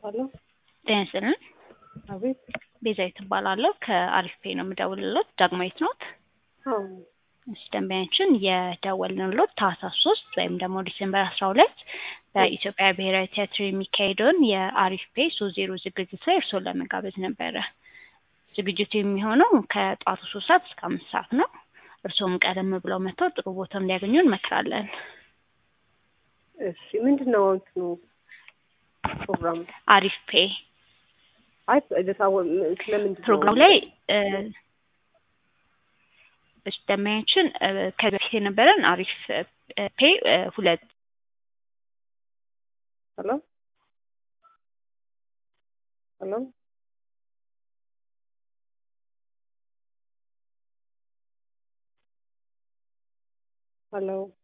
ሄሎ ጤና ይስጥልን። አቤት። ቤዛዊት እባላለሁ ከአሪፍ ፔ ነው የምደውልልዎት። ዳግማዊት ኖት? አዎ እሺ ደንበኛችን የደወልንልዎት ታህሳስ ሶስት ወይም ደግሞ ዲሴምበር አስራ ሁለት በኢትዮጵያ ብሔራዊ ቲያትር የሚካሄደውን የአሪፍ ፔ ሶስት ዜሮ ዝግጅት ላይ እርስዎን ለመጋበዝ ነበረ። ዝግጅቱ የሚሆነው ከጠዋቱ ሶስት ሰዓት እስከ አምስት ሰዓት ነው። እርስዎም ቀደም ብለው መጥተው ጥሩ ቦታ እንዲያገኙ እንመክራለን። እሺ ምንድን ነው እንትኑ ፕሮግራሙ? አሪፍ ፔ አይ ለታወ ስለምንድን ነው? ፕሮግራሙ ላይ እ እሺ ደንበኛችን እ ከዚህ በፊት የነበረን አሪፍ እ ፔ እ ሁለት ሄሎ ሄሎ ሄሎ